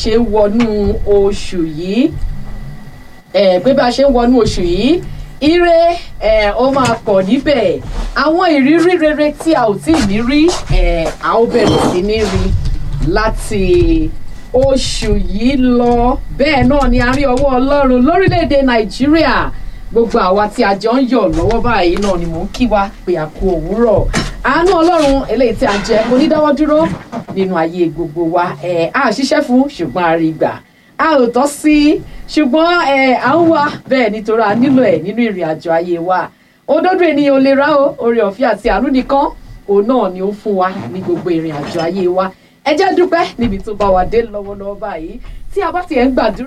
ṣe ń wọnú oṣù yìí ẹ pé bá a ṣe ń wọnú oṣù yìí ire ẹ ó máa pọ̀ níbẹ̀ àwọn ìrírí rere tí a ò tí ì ní rí ẹ a ó bẹ̀rẹ̀ sí ní rí láti oṣù yìí lọ bẹ́ẹ̀ náà ni a rí ọwọ́ ọlọ́run lórílẹ̀‐èdè nàìjíríà gbogbo àwa tí a jọ ń yọ̀ lọ́wọ́ báyìí náà ni mò ń kí wa pé a kú òwúrọ̀ àánú ọlọ́run eléyìí tí a jẹ onídáwọ́ dúró nínú ayé gbogbo wa ẹ̀ a ṣiṣẹ́ fún ṣùgbọ́n a rí gbà a ò tọ́ sí ṣùgbọ́n ẹ̀ à ń wá bẹ́ẹ̀ nítorí a nílò ẹ̀ nínú ìrìn àjò ayé wa òdodo ènìyàn ò lè rà ó oore ọ̀fẹ́ àti àánú nìkan òun náà ni ó fún wa ní gbogbo ìrìn àjò ayé wa ẹ jẹ́ dúpẹ́ níbi tó bá wa dé lọ́wọ́lọ́wọ́ báyìí tí a bá tiẹ̀ ń gbàdúrà.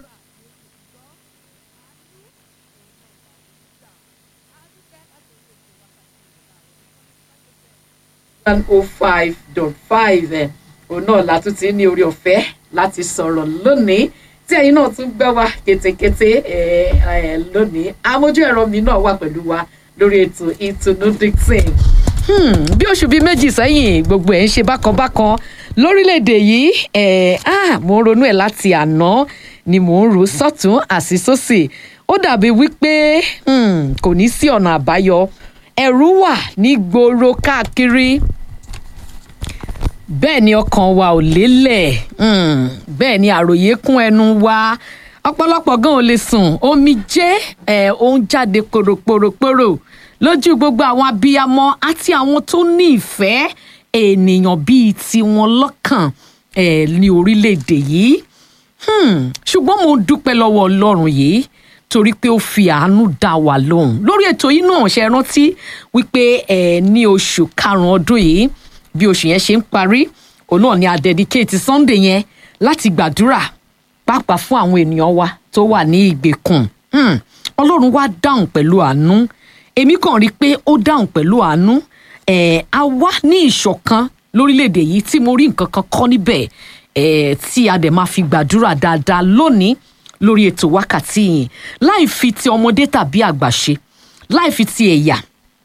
one oh five dot five ẹ̀ òun náà la tún ti ní orí ọ̀fẹ́ láti sọ̀rọ̀ lónìí tí ẹ̀yin náà tún gbẹ́ wa kétékété ẹ̀ ẹ̀ lónìí amójú ẹ̀rọ mi náà wà pẹ̀lú wa lórí ètò ìtùnú dixon. Hmm, bí oṣù bíi méjì sẹ́yìn gbogbo ẹ̀ ń ṣe bákanbákan lórílẹ̀‐èdè yìí ẹ̀ ah, mo ń ronú ẹ̀ láti àná ni mò ń rò sọ́tún àti sósì ó dàbí wípé hmm, kò ní sí ọ̀nà àbáyọ ẹ̀rù wà ní gbòòrò káàkiri bẹ́ẹ̀ ni ọkàn wa ò lélẹ̀ mm, bẹ́ẹ̀ ni àròyé kún ẹnu wa ọ̀pọ̀lọpọ̀ gan ò lè sùn omi jẹ́ ẹ̀ ó ń jáde pòròpòròpòrò lójú gbogbo àwọn abiyamọ àti àwọn tó ní ìfẹ́ ènìyàn bíi tiwọn lọ́kàn ẹ̀ ní orílẹ̀-èdè yìí Hmm, ṣùgbọ́n mo dúpẹ́ lọ́wọ́ ọlọ́run yìí torí pé ó fi àánú dá wa lóhùn lórí ètò yìí náà ṣe rántí wípé ẹ ní oṣù karùn-ún ọdún yìí bí oṣù yẹn ṣe ń parí òun náà ni a dedicate sunday yẹn láti gbàdúrà pàápàá fún àwọn ènìyàn wa tó wà ní ìgbèkùn Hmm, ọlọ́run wá dáhùn pẹ̀lú àánú èmi kàn rí i pé ó dáhùn pẹ̀lú àánú ẹ̀ a wá ní ìṣọ̀kan lórílẹ̀‐èdè yìí tí mo rí nǹkan kan kọ́ níbẹ̀ ẹ̀ tí a dẹ̀ máa fi gbàdúrà dáadáa lónìí lórí ètò wákàtí yìí láì fi ti ọmọdé tàbí àgbà ṣe láì fi ti ẹ̀yà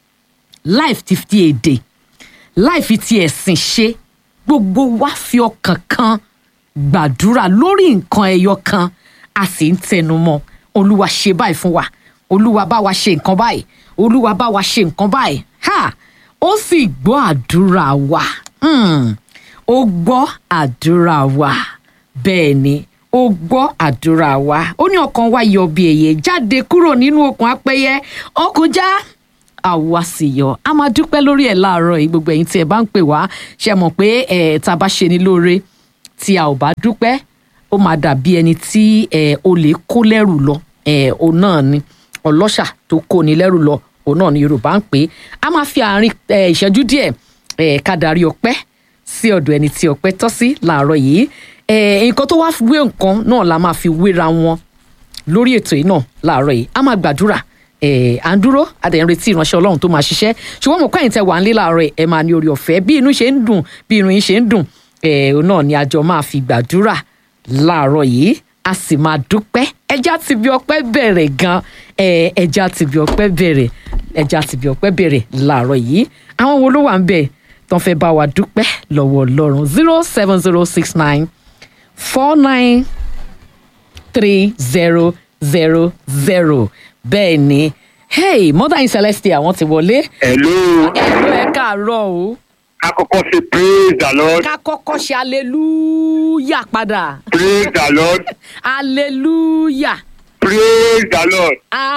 láì fi ti èdè láì fi ti ẹ̀sìn ṣe gbogbo wa fi ọkàn kan gbàdúrà lórí nǹkan ẹyọ kan a sì ń tẹnu mọ́ olúwa ṣe báyìí fún wa olúwa bá wa ṣe nǹkan báyìí olúwa bá wa ṣe nǹkan báyìí ha ó sì gbọ́ àdúrà wa Hmm, ó gbọ́ àdúrà wa bẹ́ẹ̀ ni ó gbọ́ àdúrà wa ó ní ọkàn wa yọ bí èyẹ jáde kúrò nínú okùn apẹyẹ ọkùn já àwa sì yọ a máa dúpẹ́ lórí ẹ̀ láàárọ̀ yìí gbogbo ẹ̀yin tí ẹ bá ń pè wá ṣe mọ̀ pé ẹ̀ tá a bá ṣe ni lóore tí a ò bá dúpẹ́ ó máa dàbí ẹni tí ẹ̀ o lè kó lẹ́rù lọ ẹ̀ o náà ni ọlọ́ṣà tó kó ni lẹ́rù lọ òun náà ni Yorùbá ń pè é a máa fi àárín ẹ̀ ìṣẹ́jú díẹ̀ ẹ̀ ká darí ọpẹ́ sí ọ̀dọ̀ ẹni tí ọpẹ́ tọ́ sí láàárọ̀ yìí ẹ̀ nǹkan tó wá wé nǹkan náà la máa fi wéra wọn lórí ètò yìí náà láàárọ̀ yìí a máa gbàdúrà ẹ̀ à ń dúró a dẹ̀ ń retí ìránṣẹ́ Ọlọ́run tó máa ṣiṣẹ́ ṣùgbọ́n mo kọ́ ẹ̀yin tẹ́ wà ń lé láàárọ̀ ẹ̀ máa ní orí ọ̀fẹ́ bí inú ṣe ń dùn bí inú yín ṣe ń dùn ẹ̀ òun náà ni àjọ máa fi gbàdúrà láàárọ̀ yìí a sì máa dúpẹ́ ẹja ti bí ọpẹ́ bẹ̀rẹ̀ gan ẹ̀ ẹja ti bí ọpẹ́ bẹ̀rẹ̀ ẹja ti bí ọpẹ́ bẹ̀rẹ̀ láàárọ̀ yìí àwọn wo ló wà ń bẹ̀ tó ń fẹ́ bá wa dúpẹ́ lọ́wọ́ Ọlọ́run zero seven zero six nine four nine three zero zero zero bẹ́ẹ̀ ni hey mother in celestia wọ́n ti wọlé Hello. ẹ̀rọ ẹ̀ káàárọ̀ o Àkọ́kọ́ ṣe praise the Lord. ká kọ́kọ́ ṣe aleluya padà Praise the Lord. aleluya Praise the Lord.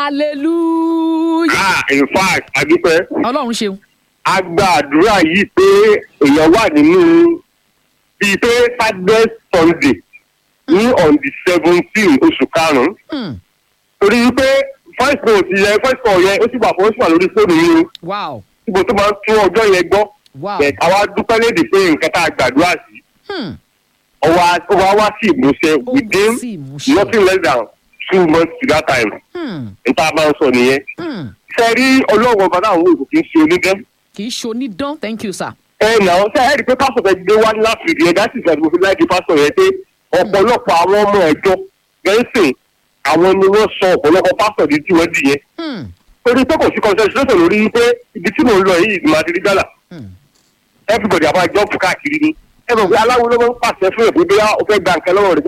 aleluya Ah, in fact, àdúpẹ́. ọlọ́run ṣeun A gba àdúrà yìí pé èèyàn wà nínú bíi pé Saturday Sunday ní on the seventeen oṣù karùn-ún. Hmm, Torí wípé voice note yẹn voice call yẹn ó sì wà fún ó sì wà lórí fóònù yìí o. wow Síbo tó máa ń tún ọjọ́ yẹn gbọ́. wow Bẹ̀ẹ̀ àwa dúpẹ́ léde pé nǹkan tá a gbàdúrà sí. hmm, Ọwọ́ ọwọ́ wá sí ìmúṣẹ ó within sì mú ṣe nothing less than two months to that time. Hmm, Níta máa ń sọ nìyẹn. hmm, Ṣé rí ọlọ́run ọba náà wò kò kí ń ṣe onídán? kì í ṣe onídán thank you sir Ẹ nà ọ́ sẹ́ ẹ́ rí i pé pásítọ̀ fẹ́ gbé wá láti rí ẹ dáṣì ìgbà tí mo fi láì di pásítọ̀ yẹn pé ọ̀pọ̀lọpọ̀ àwọn ọmọ ẹ̀jọ́ gẹ̀ẹ́sìn àwọn ni wọ́n sọ ọ̀pọ̀lọpọ̀ pásítọ̀ di tí wọ́n dì yẹn. Hmm, Torí pé kò sí concentration lórí pé ibi tí mò ń lọ yìí máa ti rí gbàlà. hmm, Everybody àbá jọ́ọ̀pù káàkiri ni. Ẹ mọ̀ pé aláwo ló máa ń pàṣẹ fún ẹ̀bí bí ó fẹ́ gba nǹkan lọ́wọ́ rẹ̀ gbà.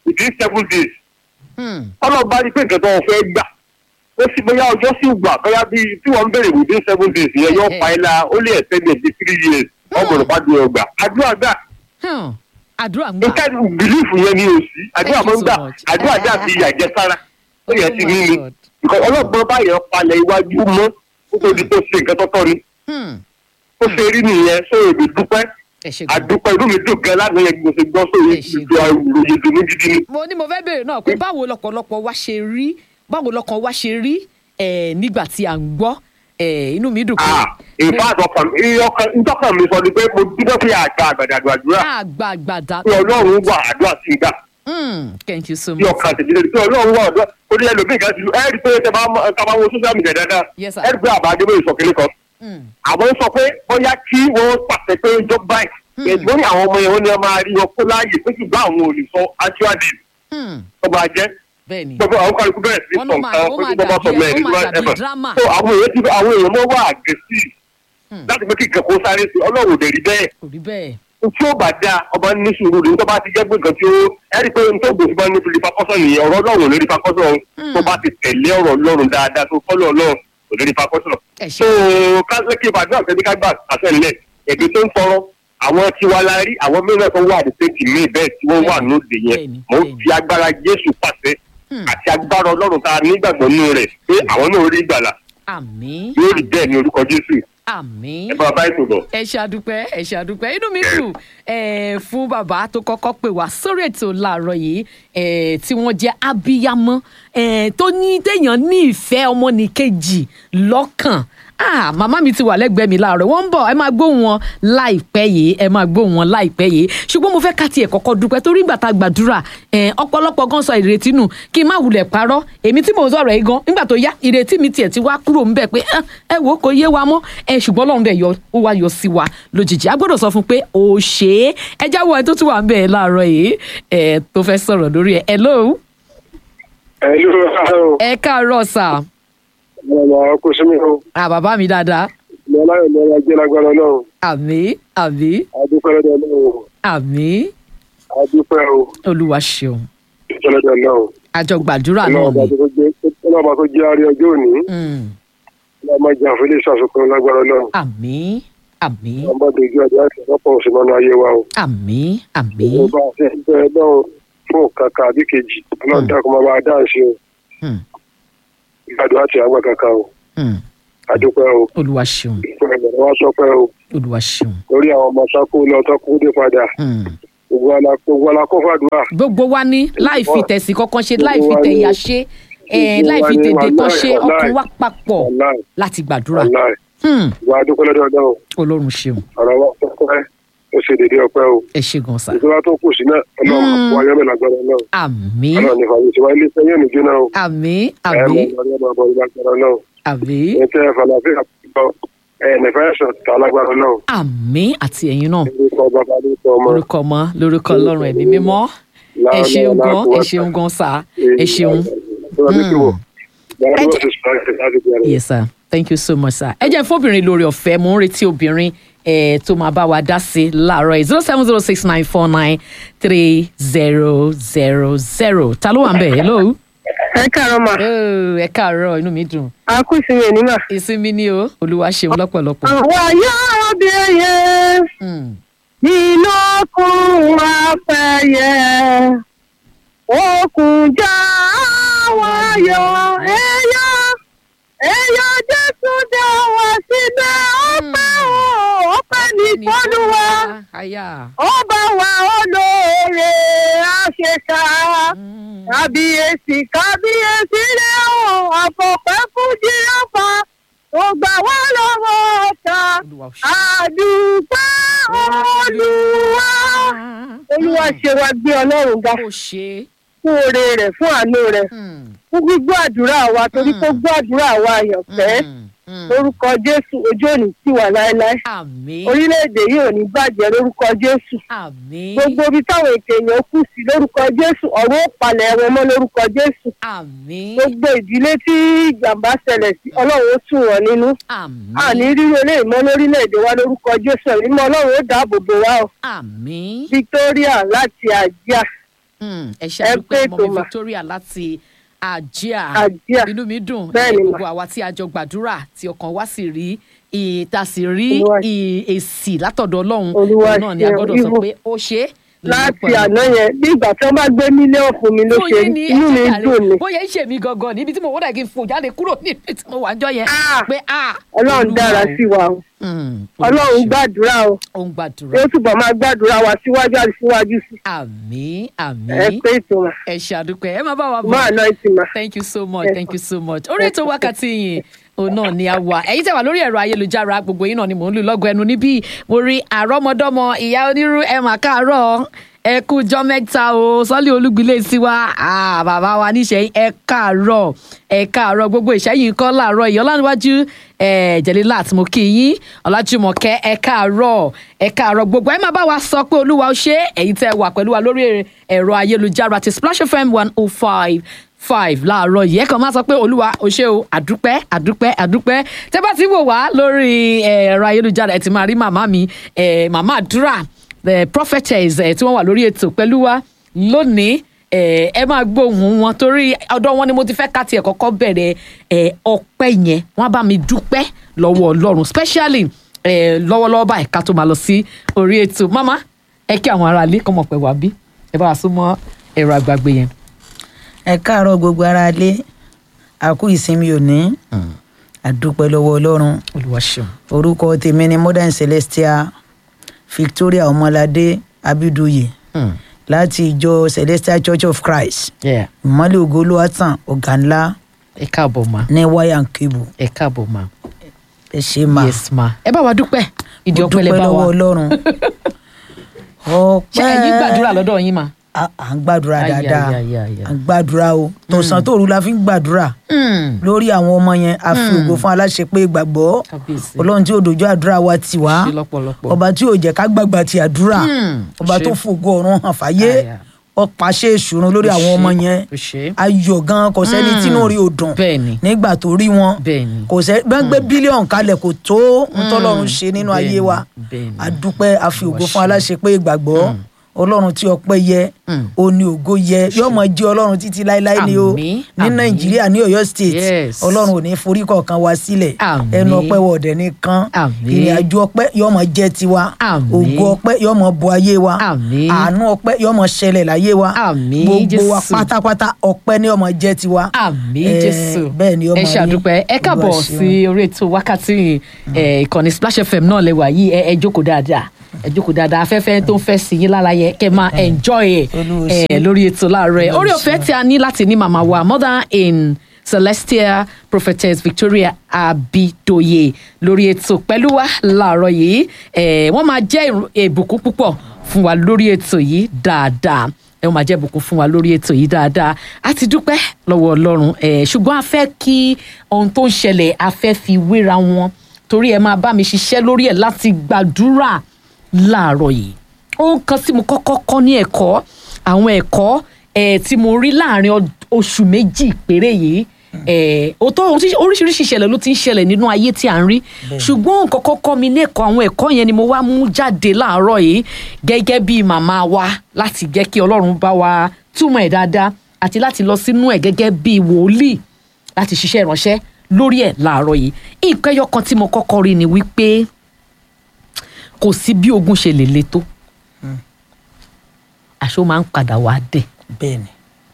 within seven days Hmm. ọlọ́run bá rí pé nǹkan tó wọn fẹ́ gbà ó sì bóyá ọjọ́ sì gbà bóyá bí tí wọ́n ń béèrè within seven days yẹn yóò pa ẹ́ la ó lè ẹ̀sẹ̀ ní ẹ̀dí three years ọgbọ̀n bá dùn ọgbà àdúrà gbà Hmm. àdúrà ń gbà. nǹkan bìlífù yẹn ni ò sí àdúrà Thank máa you ń gbà so much. àdúrà dà sí àjẹsára ó yẹ ti Oh ní my ni God. Because ọlọ́gbọ́n báyẹn palẹ̀ iwájú mọ́ ó tó di tó ṣe nǹkan tọ́tọ́ ni Hmm. ó ṣe rí nìyẹn sọ èmi dúpẹ́ ẹ ṣe gan. àdúpẹ́ inú mi dùn gan láti yẹn mo ṣe gbọ́ sórí Ẹ ṣe ìjọ ìròyìn dùnú gidi ni. mo ní mo fẹ́ béèrè náà pé báwo lọ́pọ̀lọpọ̀ wa ṣe rí báwo lọ́kàn wa ṣe rí eh, nígbà tí à ń gbọ́ eh, inú mi dùn pé Ah, in fact ọkàn ntọ́kàn mi sọ ni pé mo dúpẹ́ pé àgbà àgbàdàgbà àdúrà àgbàgbàdà. pé ọlọ́run wà àdúrà sí gbà Hmm. thank you so bí much. ọkàn tèmi lè pé ọlọ́run wà àdúrà ó ní ẹlòmíì kan ti lu ẹ́ẹ́dì pé tẹ bá mọ- ká bá wo social media dáadáa Yes, sir. ẹ́ẹ́dì pé àbá adébóyè sọ kínní kan Hmm. àwọn sọ pé bóyá kí wọ́n pàṣẹ pé ó jọ báyìí ẹ̀gbọ́n ní àwọn ọmọ yẹn wọ́n ní wọ́n máa rí ọkọ láàyè pé ṣùgbọ́n àwọn ò lè sọ actual date Hmm. tó máa jẹ́ bẹ́ẹ̀ ni. gbogbo àwọn kálukú bẹ̀rẹ̀ sí Wọ́n sọ ló máa- nǹkan ó pé máa kí wọ́n bá sọ dàbí- mẹ́rin ó máa nígbà dàbí ẹ̀fẹ̀ drama. so àwọn èèyàn ti àwọn èèyàn mọ́ wà àgẹ́sì Hmm. láti pé kí nǹkan kó sáré sí ọlọ́run ò dẹ̀ rí bẹ́ẹ̀ kò rí bẹ́ẹ̀. tí ó bá dáa ọba ní sùúrù ní tó bá ti jẹ́ pé nǹkan tí ó ẹ̀rí pé nítorí gbèsè bá ní fìlípa kọ́sọ̀ nìyẹn ọ̀rọ̀ ọlọ́run ò lè rí fakọ́sọ̀ tó bá ti tẹ̀lé ọ̀rọ̀ ọlọ́run dáadáa tó fọ́lọ́ ọlọ́run ò lè rí fakọ́sọ̀ ẹ so ṣe. kásìkì ìbàdàn àti ẹbí gbà àtẹ̀lẹ̀ ẹ̀bí tó ń tọrọ àwọn tiwa la rí àwọn mìíràn tó wà ní sẹ́ǹtì míì bẹ́ẹ̀ tí wọ́n wà Bẹ́ẹ̀ni, lóde yẹn bẹ́ẹ̀ni, mo bẹ́ẹ̀ni. fi agbára jésù pàṣẹ Hmm. àti agbára ọlọ́run tá a nígbàgbọ́ nínú rẹ̀ pé àwọn náà rí ìgbàlà àmín yóò rí bẹ́ẹ̀ ní orúkọ jésù àmín. ẹ bá bá ètò bọ̀. ẹ ṣàdúpẹ́ ẹ ṣàdúpẹ́ inú mi dùn eh, fún bàbá tó kọ́kọ́ pè wá sórí ètò láàárọ̀ yìí eh, tí wọ́n jẹ́ abiyamọ eh, tó ní téèyàn ní ìfẹ́ ọmọnìkejì lọ́kàn ah màmá mi ti wà lẹ́gbẹ̀ẹ́ mi láàárọ̀ wọ́n ń bọ̀ ẹ máa gbóhùn wọn láìpẹ́ yìí ẹ máa gbóhùn wọn láìpẹ́ yìí ṣùgbọ́n mo fẹ́ ká tiẹ̀ kọ́kọ́ dúpẹ́ torí ìgbà tá a gbàdúrà eh, ọ̀pọ̀lọpọ̀ gan sọ ìrètí nù kí n má wulẹ̀ parọ́ èmi tí mò ń sọ̀rọ̀ yìí gan nígbà tó yá ìrètí mi tiẹ̀ ti wá kúrò ń bẹ̀ pé "Ah, ẹ wò ó kò yé wa mọ́ ẹ ṣùgbọ́n Ọlọ́run dẹ̀ yọ ó wá yọ sí wa lójijì a gbọ́dọ̀ sọ fún pé ó ṣe é ẹ jáwọ́ ẹ tó tún wà ń bẹ̀ láàárọ̀ yìí ẹ tó fẹ́ sọ̀rọ̀ lórí ẹ hello Hello, ẹ káàárọ̀ sà ọmọ ọkọ sí mi o. à bàbá mi dáadáa Mo láyọ̀ lọ́wọ́ ajé lágbára náà. àmì àmì Adúpẹ́ lọ́dọ̀ náà. àmì Adúpẹ́ o. olúwa ṣeun Adúpẹ́ lọ́dọ̀ náà. àjọ gbàdúrà náà Ọlọ́run ni bá tó jẹ́ ọlọ́run bá tó jẹ́ àárẹ̀ ọjọ́ òní. Mm, Ọlọ́run máa jẹ́ àfẹ́lẹ́ ìṣàsùnkún lágbára náà. àmì àmì Ọlọ́run bá dojú àdé àti ọ̀pọ̀ òsì mọ́nú ayé wa o. àmì àmì Mo bá a ṣe ń bẹ náà fún kàkà àbí kejì. Ọlọ́run dákun máa bá a dáhùn o. Mm, Ìgbàdùn àti àgbà kankan o. mm, Adúpẹ́ o. olúwa ṣeun Ìpínlẹ̀ Ìbàdàn wá sọpẹ́ o. olúwa ṣeun Lórí àwọn ọmọ sákó lọ tọ́kú dé padà. Mm. Gbogbo ala- gbogbo alákọ̀ọ́fàdúrà. gbogbo wa ní láì fi tẹ̀sí kankan ṣe láì fi Gbogbo wa ní- tẹ̀yà ṣe eh, gbogbo láì wa fi ní tèdè kan wàláì, ṣe wàláì. ọkàn wa papọ̀ Wàláì. láti gbàdúrà Wàláì. Hmm, Ìwà adúpẹ́ lọ́dọ̀ náà. ọlọ́run ṣeun ọ̀rọ̀ wa pẹ́pẹ́ ó ṣe dédé ọpẹ́ o ẹ ṣe gan sa ìjọba tó kù sí náà ọlọ́run Mm. àpò ayọ́mẹ̀ lágbára náà àmì ọlọ́run nípa ní tiwa ilé iṣẹ́ yóò ní jóná o àmì ẹ àmì mọ ọlọ́run máa bọ̀ lágbára náà àmì ẹ tẹ́ ẹ falafel àpò ẹ nìfẹ́ ẹ̀sán ta lágbára náà àmì àti ẹ̀yin náà lórúkọ bàbá lórúkọ ọmọ lórúkọ ọmọ lórúkọ ọlọ́run ẹ̀mí mímọ́ ẹ ṣeun gan ẹ ṣeun gan sa ẹ ṣeun Ẹ jẹ́- yes sir thank you so much sir ẹ jẹ́ fóbìnrin lórí ọ̀fẹ́ mò ń retí obìnrin eh, tó máa bá wa dá sí láàárọ̀ yìí zero seven zero six nine four nine three zero zero zero ta ló wà ń bẹ̀ hello. ẹ káàárọ̀ mà Oh, ẹ káàárọ̀ inú mi dùn á kú sí mi nímà. ìsinmi ni o olúwa ṣeun lọ́pọ̀lọpọ̀. àwa yóò bí ẹyẹ Mm, nínú okùn apẹyẹ okùn já wa yọ ẹyọ ẹyọ jésù dá wa síbẹ̀ ọpẹ́ o ọpẹ́ ní fọ́lùwà Aya. ọba wa olóore àṣekà Mm, kábíyèsí kábíyèsí rẹ o àfọ̀pẹ́ fún jíráfà tó gbà wá lọ́wọ́ ọ̀tá olúwa ṣeun. àdúpẹ́ olúwa. olúwa ṣe wa gbé ọlọ́run ga ó ṣe é. fún oore rẹ̀ fún àánú rẹ̀ Mm, fún gbígbọ́ àdúrà wa torí Mm. kó gbọ́ àdúrà wa àyànfẹ́ mm, mm. lórúkọ jésù ojú òní tì wá láéláé àmín orílẹ̀-èdè yìí ò ní bàjẹ́ lórúkọ jésù àmín gbogbo ibi táwọn ètò èèyàn kù sí lórúkọ jésù ọ̀run ó palẹ̀ wọn mọ́ lórúkọ jésù àmín gbogbo ìdílé tí ìjàmbá ṣẹlẹ̀ sí ọlọ́run ó tù wọ́n nínú àmín àní rírú eléyìí mọ́ lórílẹ̀‐èdè wa lórúkọ jésù ẹ̀mí mọ́ ọlọ́run ó dáàbò bò wá o àmín victoria láti àjíà Mm, ẹ ṣe Ẹ àdúpẹ́ pé ọmọ mi ètò mà. Victoria láti àjíà Àjíà. inú mi dùn Bẹ́ẹ̀ ni eh, mà. gbogbo àwa tí a jọ gbàdúrà tí ọkàn wa sì rí ìta sì rí Olúwa- ì- èsì látọ̀dọ̀ Ọlọ́run Olúwa òun náà ni a ṣeun. gbọ́dọ̀ sọ Even pé ó ṣe é láti lọ́pọ̀lọpọ̀. àná yẹn bí ìgbà tí wọ́n bá gbé mílíọ̀nù fún mi ló fún ṣe yín ní inú mi ẹ̀jẹ̀ dùn ni. bóyá ń ṣe mí gangan níbi tí mo wọ́n dà kí n fò jáde kúrò níbi tí mo wà ń jọ yẹn Ah! pé ah ọlọ́run Olúwa dára o. sí wa o Mm, ọlọ́run Olúwa ṣeun. gbàdúrà o ó ń gbàdúrà yóò túbọ̀ máa gbàdúrà wa síwájú àti síwájú sí àmín ẹ àmín pé ètò mà ẹ ṣàdúpẹ́ ẹ má bá wa bọ̀. máa ná ìsìn mà. thank you so much Yes, thank ma'am. you so much orí ètò wákàtí yìí òun náà ni a wà ẹ̀yin tẹ́ wà lórí ẹ̀rọ ayélujára gbogbo yín náà ni mò ń lù lọ́gọ̀ ẹnu níbí mo rí àrọ́mọdọ́mọ ìyá onírú ẹ mà káàárọ̀ ẹ kú jọ́ mẹ́ta o sọ́lé olúgbilé sí wa Ah, bàbá wa níṣẹ́ ẹ káàárọ̀ ẹ káàárọ̀ gbogbo ìṣẹ́yìn kọ́ láàárọ̀ ìyọ́láníwájú ẹ jẹ̀lélá mo kí yín ọlájúmọ̀kẹ́ ẹ káàárọ̀ ẹ káàárọ̀ gbogbo ẹ má bá wa sọ pé olúwa ó ṣe é ẹ̀yin tẹ́ wà pẹ̀lú wa lórí ẹ̀rọ ayélujára ti splash fm one oh five five láàárọ̀ yìí ẹ kàn máa sọ pé olúwa o ṣé o àdúpẹ́ àdúpẹ́ àdúpẹ́ tẹ́ bá ti wò wá lórí eh, ẹ̀rọ ayélujára ẹ ti máa rí màmá mi eh, màmá àdúrà eh, prophetess eh, tí wọ́n wà lórí ètò pẹ̀lú wa lónìí eh, ẹ máa gbóhùn wọn torí ọ̀dọ̀ wọn ni mo ti fẹ́ ká tiẹ̀ kọ́kọ́ bẹ̀rẹ̀ eh, ọpẹ́ yẹn wọ́n á bá mi dúpẹ́ lọ́wọ́ ọlọ́run specially eh, lọ́wọ́lọ́wọ́ báyìí ká tó máa lọ sí orí ètò mama ẹ kí àwọn aráalé kọ́ mọ̀ pé wà bí ẹ bá wa súnmọ́ ẹ̀rọ àgbàgbé yẹn. ẹ káàárọ̀ gbogbo ara lé àkú ìsinmi òní àdúpẹ́ lọ́wọ́ ọlọ́run olúwa ṣeun. orúkọ tèmi ni modern celestia victoria ọmọládé abidoye Hmm. láti ìjọ celestial church of christ Yeah. ìmọ̀lẹ̀ ògo olúwàtàn ọ̀gá ńlá ẹ káàbọ̀ ma ní wáyà kébù ẹ káàbọ̀ ma ẹ ṣe máa yes ma ẹ bá wa dúpẹ́ ìdí mo ọpẹ́ lẹ dúpẹ́ bá lọ́wọ́ wa ọlọ́run ṣé ẹ̀yin gbàdúrà ọpẹ́ lọ́dọ̀ yín ma. à à ń gbàdúrà Ay, dáadáa ay, ay, ay, ay. à ń gbàdúrà o tọ̀sán tòru la fi ń gbàdúrà Hmm. lórí àwọn ọmọ yẹn a fi ògo fún aláṣepé ìgbàgbọ́ kábíyèsí ọlọ́run tí òdòjọ́ àdúrà wa ti wá ṣe lọ́pọ̀lọpọ̀ ọba tí ò jẹ́ ká gbàgbà ti àdúrà Hmm, ọba ṣe. tó fògo ọ̀run hàn fáyé Àyà. ọ̀pá ṣe ìṣúrun lórí àwọn ọmọ yẹn ó ṣe ayọ̀ gan kò sẹ́ni Hmm. tínú rí odùn bẹ́ẹ̀ni nígbà tó rí wọn bẹ́ẹ̀ni kò sẹ́ bẹ́ẹ̀ gbé bílíọ̀nù kalẹ̀ kò tó ntọ́lọ́run ṣe nínú ayé wa bẹ́ẹ̀ni. àdúpẹ́ àfi ògo Olúwa fún ṣeun. aláṣepé ìgbàgbọ́ ọlọ́run tí ọpẹ́ yẹ Hmm. òní ògo yẹ yóò mọ jẹ́ ọlọ́run títí láéláé ni o Àmín, ní àmín. nàìjíríà ní ọ̀yọ́ state Yes. ọlọ́run ò ní forí kọ̀ọ̀kan wa sílẹ̀ Àmín. ẹnu ọpẹ́ wọ̀dẹ̀ nìkan Àmín. ìrìn àjò ọpẹ́ yóò mọ jẹ́ tiwa Àmín. ògo ọpẹ́ yóò mọ bo ayé wa Àmín. àánú ọpẹ́ yóò mọ ṣẹlẹ̀ láyé wa Àmín, gbogbo wa Jésù. pátápátá ọpẹ́ ni yóò mọ jẹ́ tiwa àmì Eh, jésù bẹ́ẹ̀ ni ó ẹ máa rí. ṣàdúpẹ́ ẹ káàbọ̀ Olúwa ṣeun. sí orí ètò wákàtí eh, ìkànnì splash fm náà lẹ́wà yìí ẹ ẹ jókòó dáadáa ẹ jókòó dáadáa afẹ́fẹ́ tó ń fẹ́ sí yín lára yẹ kẹ́ máa enjoy ẹ̀ Olúwa eh, ṣeun. lórí ètò láàárọ̀ ẹ̀ orí ọ̀fẹ́ tí a ní láti ní màmá wa mother in celestial prophetess victoria abidoye lórí ètò pẹ̀lú wa láàárọ̀ yìí eh, wọ́n máa jẹ́ ìrù- ìbùkún púpọ̀ fún wa lórí ètò yìí dáadáa ẹ ó máa jẹ́ ìbùkún fún wa lórí ètò yìí dáadáa a ti dúpẹ́ lọ́wọ́ ọlọ́run ẹ̀ ṣùgbọ́n a fẹ́ kí ohun tó ń ṣẹlẹ̀ a fẹ́ fi wéra wọn torí ẹ máa bá mi ṣiṣẹ́ lórí ẹ̀ láti gbàdúrà láàárọ̀ yìí ohun kan tí mo kọ́kọ́ kọ́ ní ẹ̀kọ́ àwọn ẹ̀kọ́ ẹ̀ tí mo rí láàrin ọ- oṣù méjì péré yìí ẹ̀ òótọ́ oríṣi- oríṣiríṣi ìṣẹ̀lẹ̀ ló ti ń ṣẹlẹ̀ nínú ayé tí à ń rí ṣùgbọ́n nǹkan kọ́kọ́ mi ní ẹ̀kọ́ àwọn ẹ̀kọ́ yẹn ni mo wá mú jáde láàárọ̀ yìí gẹ́gẹ́ bí màmá wa láti jẹ́ kí ọlọ́run bá wa túmọ̀ ẹ̀ dáadáa àti láti lọ sínú ẹ̀ gẹ́gẹ́ bí wòlíì láti ṣiṣẹ́ ìránṣẹ́ lórí ẹ̀ láàárọ̀ yìí nǹkan ẹyọ kan tí mo kọ́kọ́ rí ni wípé kò sí bí ogun ṣe lè le tó àṣé ó máa ń padà wá dẹ̀ bẹ́ẹ̀ni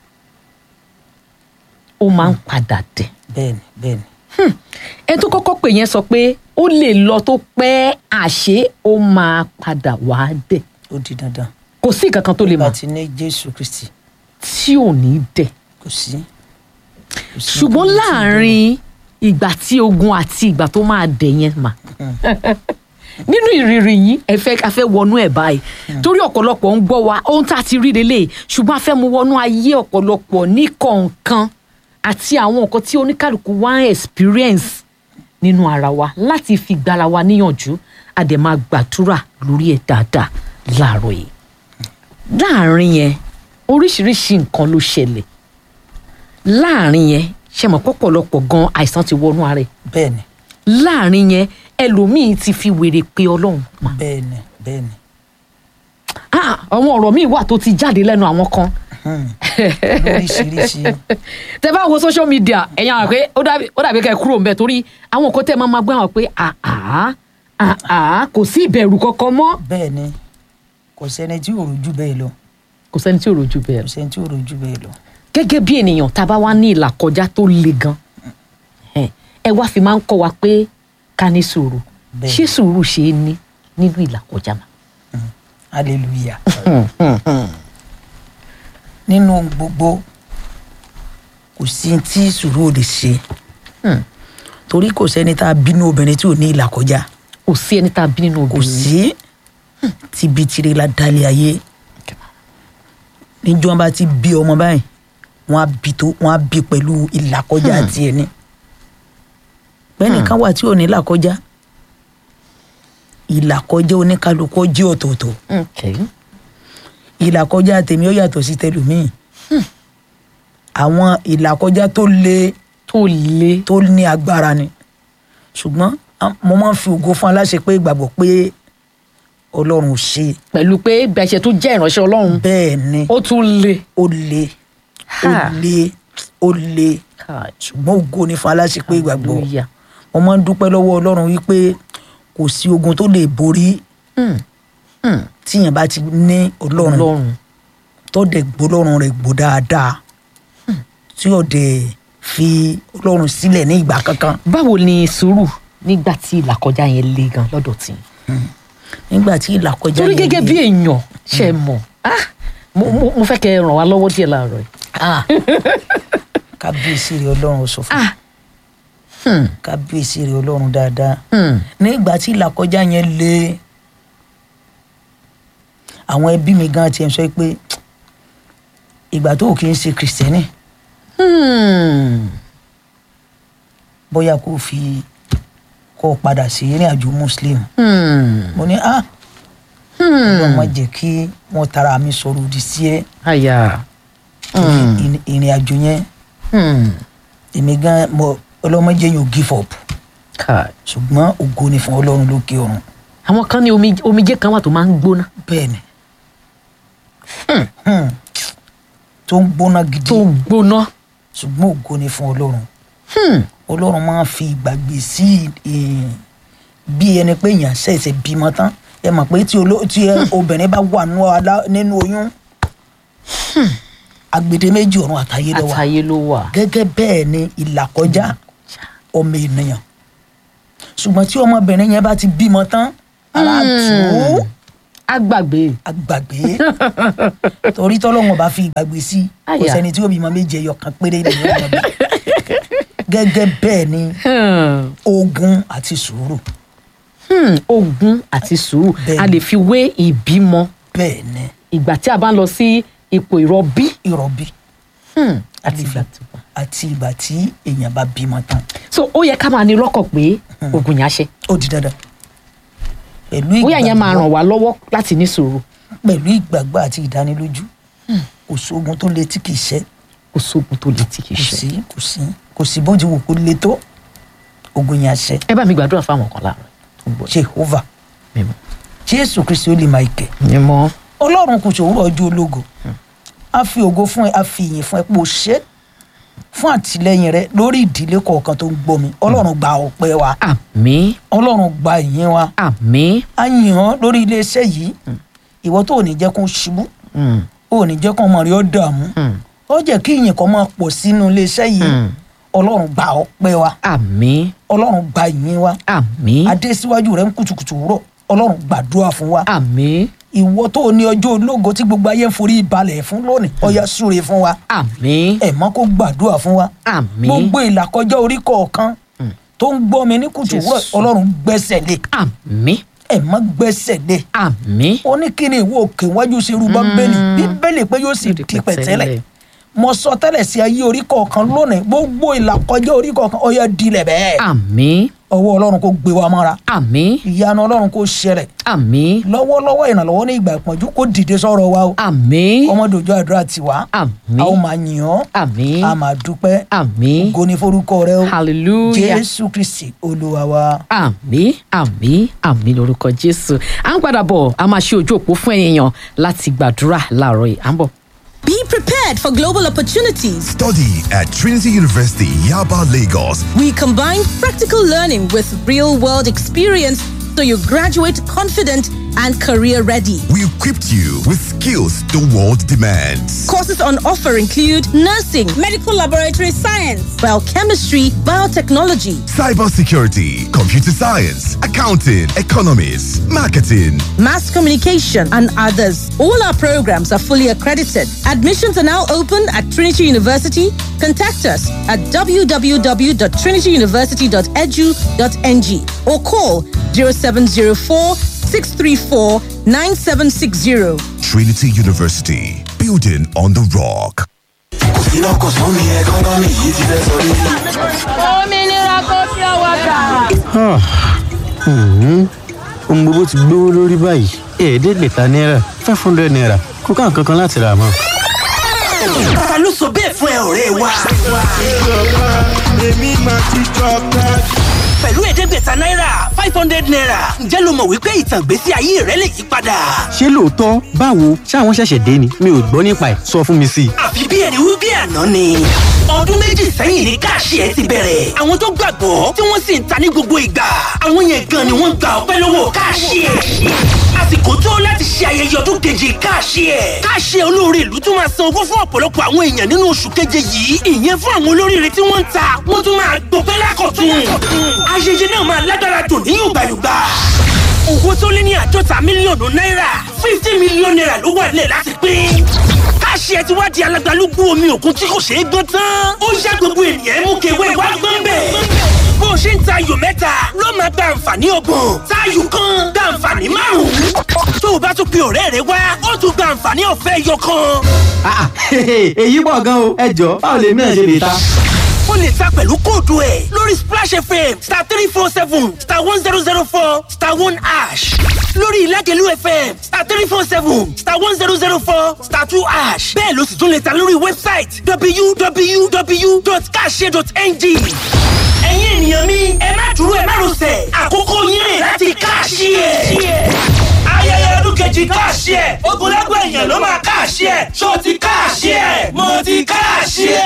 ó máa ń padà dẹ̀ bẹ́ẹ̀ni bẹ́ẹ̀ni ẹni tó kọ́kọ́ pè yẹn sọ pé ó lè lọ tó pẹ́ àṣé ó máa padà wá dẹ̀ ó di dandan kò sí nǹkan kan tó lè mọ̀ láti ní jésù kristi tí ò ní dẹ̀ kò sí. kò sí ṣùgbọ́n nǹkan tí- láàrin ìgbà tí ogun àti ìgbà tó máa dẹ̀ yẹn mà nínú ìrírí yìí ẹ fẹ́ a fẹ́ wọnú ẹ̀ báyìí torí ọ̀pọ̀lọpọ̀ ń gbọ́ wa ohun tá a ti rí lélẹ̀ ṣùgbọ́n a fẹ́ mú wọnú ayé ọ̀pọ̀lọpọ̀ ní kọ̀ọ̀kan àti àwọn nǹkan tí oníkàlùkù wá ń experience nínú ara wa láti fi gbára wa níyànjú a dẹ̀ máa gbàdúrà lórí ẹ̀ dáadáa láàárọ̀ yìí láàrin yẹn oríṣiríṣi nǹkan ló ṣẹlẹ̀ láàrin yẹn ṣe mọ̀ pọ̀pọ̀lọpọ̀ gan àìsàn ti wọnú ara ẹ̀ bẹ́ẹ̀ni láàrin yẹn ẹlòmíín ti fi wèrè pé ọlọ́run mà bẹ́ẹ̀ni bẹ́ẹ̀ni Ah, àwọn ọ̀rọ̀ míì wà tó ti jáde lẹ́nu àwọn kan lóríṣiríṣi tẹ bá wo social media ẹ̀yin àwọn pé ó dàbí ó dàbí kẹ́ ẹ kúrò ńbẹ̀ torí àwọn nǹkan tẹ́ ẹ máa máa gbọ́ àwọn pé àá àá kò sí ìbẹ̀rù kankan mọ́ bẹ́ẹ̀ ni kò sẹ́ni tí ò rojú bẹ́ẹ̀ lọ kò sẹ́ni tí ò rojú bẹ́ẹ̀ kò sẹ́ni tí ò rojú bẹ́ẹ̀ lọ. gẹ́gẹ́ bí ènìyàn tá a bá wá ní ìlà kọjá tó le gan ẹ ẹ wá fi máa ń kọ́ wa pé ká ní sùúrù Bẹ́ẹ̀. ṣé sùúrù ṣe é ní nínú ìlà kọjá mà. hallelujah nínú gbogbo kò sí tí sùúrù ò lè ṣe torí kò sẹ́ni tá a bínú obìnrin tí ò ní ìlà kọjá kò sí ẹni tá a bí nínú kò obìnrin sí tíbi tire la dalẹ̀ ayé níjọ́ bá ti bí ọmọ báyìí wọ́n á bí tó wọ́n á bí pẹ̀lú ìlà kọjá tiẹ̀ ni pẹ́ẹ́nìkan wà tí ò ní ìlà kọjá ìlà kọjá oníkálukú jẹ́ ọ̀tọ̀ọ̀tọ̀ Okay. ìlàkọjá tèmi ó yàtọ̀ sí tẹlòmíì àwọn ìlàkọjá tó le tó le tó ní agbára ni ṣùgbọ́n a- mo máa ń fi ògo fún aláṣẹ pé ìgbàgbọ́ pé ọlọ́run ò ṣe pẹ̀lú pé gbẹ̀ṣẹ̀ tó jẹ́ ìránṣẹ́ ọlọ́run bẹ́ẹ̀ ni ó tún le. ó le ó Ha. le ó le ṣùgbọ́n ògo ni fún aláṣẹ pé ìgbàgbọ́ Hallelujah. mo máa ń dúpẹ́ lọ́wọ́ ọlọ́run wípé kò sí ogun tó lè borí Hmm. Hmm. tíyẹn bá ti ní ọlọ́run ọlọ́run tó dẹ̀ gbólọ́run rẹ̀ gbó dáadáa tí ò dẹ̀ fi ọlọ́run sílẹ̀ ní ìgbà kankan báwo ni sùúrù nígbà tí ìlàkọjá yẹn le gan lọ́dọ̀ tí. nígbà tí ìlàkọjá torí yẹn gẹ́gẹ́ le- bí èèyàn ṣe mọ̀ ah, mo mo- mo fẹ́ kẹ́ ẹ ràn wá lọ́wọ́ díẹ̀ láàárọ̀ yìí. Ah. kábíyèsí rẹ̀ ọlọ́run sọ fún mi Ah. Hmm. kábíyèsí rẹ̀ ọlọ́run dáadáa Hmm. nígbà tí ìlàkọjá yẹn le àwọn ẹbí mi gan tiẹ̀ sọ pé ìgbà tó o kì í ṣe kìrìsìtẹ́nì Hmm. bóyá kó o fi kó o padà sí ìrìn àjò muslim Hmm. mo ní ah Hmm. ọlọ́run má jẹ́ kí wọ́n tara mi sọ̀rọ̀ òdì sí ẹ àyà. torí ìrìn- ìrìn àjò yẹn Hmm. èmi gan mo ọlọ́run má jẹ́ yóò give up Kai. ṣùgbọ́n ògo ni fún ọlọ́run lókè ọ̀run àwọn kan ní omi- omijé kan wà tó máa ń gbóná bẹ́ẹ̀ ni Hmm. tó ń gbóná gidi tó gbóná. ṣùgbọ́n ògo ni fún ọlọ́run Hmm. ọlọ́run máa ń fi ìgbàgbé sí eh, bí ẹni pé èèyàn ṣẹ̀ṣẹ̀ bímọ tán ẹ mọ̀ pé tí oló- tí ẹ- obìnrin bá wà nú alá- nínú oyún agbede méjì ọ̀run àtayé lọ́wọ́ àtàyè ló wà. gẹ́gẹ́ bẹ́ẹ̀ ni ìlàkọjá ọmọ ènìyàn ṣùgbọ́n tí ọmọbìnrin yẹn bá ti bímọ tán ara tù ú agbàgbé. agbàgbé torí tọ́lọ́wọ́n bá fi ìgbàgbé sí kò Àyà. sẹ́ni tí ó bímọ méje ẹyọ kan péré nìyẹn ọmọ bí gẹ́gẹ́ bẹ́ẹ̀ ni Hmm. ogun àti sùúrù Hmm. ogun àti sùúrù Bẹ́ẹ̀ni. a lè fi wé ìbímọ bẹ́ẹ̀ ni ìgbà tí a bá ń lọ sí ipò ìrọbí. ìrọ̀bí Hmm. a àti lè fi ìgbà tó bá. àti ìgbà tí èèyàn bá bímọ tán so ó yẹ ká máa ní lọ́kàn pé ogun yẹn á ṣe. ó di dandan pẹ̀lú bóyá yẹn máa ìgbàgbọ́ ràn wá lọ́wọ́ láti ní sùúrù pẹ̀lú ìgbàgbọ́ àti ìdánilójú kò sógun tó le tí kì í ṣẹ́ kò sóògùn tó le tí kì í kò ṣe. sí kò sí kò sí bó ti wù kó le tó ogun yẹn àṣẹ ẹ bá mi gbàdúrà fáwọn kan láàárọ̀ tó ń bọ̀ jehova mímọ́. jésù kristi ó lè máa kẹ mímọ́. ọlọ́run kò ṣòwúrọ̀ ọjọ́ ológo a fi ògo fún ẹ a fi ìyìn fún ẹ pé o ṣe fún àtìlẹyìn rẹ lórí ìdílé kọ̀ọ̀kan tó ń gbọ́ mi ọlọ́run gba ọpẹ́ wa àmín ọlọ́run gba ìyìn wa àmín. a yìn ọ́ lórí iléeṣẹ́ yìí ìwọ tó ò ní jẹ́ kó ṣubú Hmm. ò ní jẹ́ kó ọmọ rẹ ó dààmú Hmm. ó jẹ́ kí ìyìn kan máa pọ̀ sínú iléeṣẹ́ yìí Hmm. ọlọ́run gba ọpẹ́ wa àmín ọlọ́run gba ìyìn wa àmín adé síwájú rẹ ń kùtùkùtù wúrọ̀ ọlọ́run gbàdúrà fún wa àmín ìwọ tó o ní ọjọ́ ológo tí gbogbo ayé ń forí balẹ̀ fún lónìí ọya súre fún wa àmín ẹ̀ mọ́ kó gbàdúrà fún wa àmín gbogbo ìlàkọjá orí kọ̀ọ̀kan tó ń gbọ́ mi ní kùtù wúrọ̀ Jésù. ọlọ́run gbẹ́sẹ̀ lé àmín ẹ̀ mọ́ gbẹ́sẹ̀ lé àmín. ó ní kí ni ìwọ òkè wájú sí irú bíbélì bíbélì pé yóò sì Yóò di di pẹ̀tẹ́lẹ̀. pẹ̀tẹ́lẹ̀ mo sọ tẹ́lẹ̀ sí ayé orí kọ̀ọ̀kan lónìí gbogbo ìlàkọjá orí kọ̀ọ̀kan ọya dilẹ̀ bẹ́ẹ̀ àmín ọwọ́ ọlọ́run kó gbé wa mọ́ra àmín ìyanu ọlọ́run kó ṣẹlẹ̀ àmín lọ́wọ́lọ́wọ́ ìrànlọ́wọ́ ní ìgbà ìpọ́njú kó dìde sọ̀rọ̀ wa o àmín ọmọdòjọ́ àdúrà tiwa àmín a ó máa yìn ọ́ àmín a máa dúpẹ́ àmín ògo ní forúkọ rẹ o hallelujah jésù kristi olúwa wa. àmín àmín àmín lórúkọ jésù à ń padà bọ̀ a máa ṣe ojú òpó fún èèyàn láti gbàdúrà láàárọ̀ yìí à ń bọ̀. Be prepared. prepared for global opportunities. Study at Trinity University, Yaba, Lagos. We combine practical learning with real world experience so you graduate confident and career ready. We equipped you with skills the world demands. Courses on offer include nursing, medical laboratory science, biochemistry, biotechnology, Cybersecurity, computer science, accounting, economics, marketing. mass communication, and others. All our programs are fully accredited. Admissions are now open at Trinity University. Contact us at www.trinityuniversity.edu.ng or call 0704 634 9760. Trinity University, building on the rock. òmìnira kò fi ọwọ́ gbà. ohun gbogbo ti gbówó lórí báyìí ẹ̀ẹ́dẹ́gbẹ̀ta náírà five hundred naira kò ká nǹkan kan láti rà mọ́. ta ló sọ bẹ́ẹ̀ fún ẹ ọ̀rẹ́ wa. pẹ̀lú ẹ̀ẹ́dẹ́gbẹ̀ta náírà five hundred naira ǹjẹ́ ló mọ̀ wípé ìtàn ìgbésí ayé rẹ lè yí padà. ṣé lóòótọ́ báwo ṣáwọn ṣẹ̀ṣẹ̀ dé ni mi ò gbọ́ nípa ẹ̀ sọ fún mi sí i. àfi bí ẹni wí bí àná ni. ọdún méjì sẹ́yìn ní káàṣì ẹ ti bẹ̀rẹ̀. àwọn tó gbàgbọ́ tí wọ́n sì ń ta ní gbogbo ìgbà. àwọn yẹn gan ni wọ́n gba ọpẹ́ lọ́wọ́ káàṣì ẹ. àsìkò tó láti ṣe ayẹyẹ ọdún keje káàṣì ẹ. káàṣì ẹ olóore ìlú tún máa san owó fún ọ̀pọ̀lọpọ̀ àwọn èèyàn nínú oṣù keje yìí. ìyẹn fún àwọn olóríire tí wọ́n ń ta wọ́n tún máa gbọpẹ́ lákọ̀tún. ayẹyẹ náà máa lágbára dùn ní yùgbàyùgbà owó tó lé ní àádọ́ta mílíọ̀nù náírà fifty mílíọ̀nù náírà ló wà nílẹ̀ láti pín. káṣí ẹ ti wá di alágbálúgbú omi òkun tí kò ṣeé gbọ́n tán. ó yá gbogbo ènìyàn mú kewé wá gbọ́n bẹ̀. bó o ṣe ń ta ayò mẹ́ta ló máa gba àǹfààní ọgbọ̀n táyù kan gba àǹfààní márùn-ún. tó o bá tún pe ọ̀rẹ́ rẹ wá ó tún gba àǹfààní ọ̀fẹ́ ẹyọ kan. èyí pọ̀ gan o ẹ jọ báwo lèmi náà ṣe lè ta. o lè ta pẹ̀lú kóòdù ẹ̀ lórí splash fm star three four seven star one zero zero four star one ash lórí ìlágẹ̀lú fm star three four seven star one zero zero four star two ash bẹ́ẹ̀ ló sì tún lè ta lórí wẹ́bsáìtì www.kashe.ng ẹ̀yin ènìyàn mi ẹ má dúró ẹ má rọsẹ̀ àkókò yín rè láti káàṣì ẹ̀ ayẹyẹ ọdún kejì káàṣì ẹ̀ ogunlẹ́gbọ̀ èèyàn ló máa káàṣì ẹ̀ ṣó ti káàṣì ẹ̀ mo ti káàṣì ẹ̀.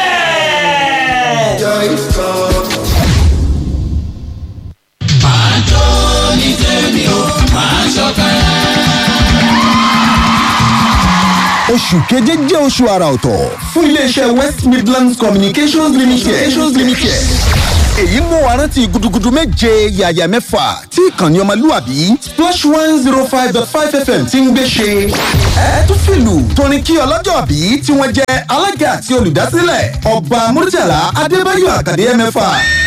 oṣù keje jẹ́ oṣù àrà ọ̀tọ̀ fún iléeṣẹ́ west midlands communications limited. communications limited. èyí mú wa rántí gudugudu méje yàyà mẹ́fà tí ìkànnì ọmọlúwàbí splash one zero five dot five fm ti ń gbé ṣe. ẹ tún fìlù torin kí ọlọ́jọ́ bí tí wọ́n jẹ́ alága àti olùdásílẹ̀ ọba murtala adébáyọ̀ àkàdé mẹ́fà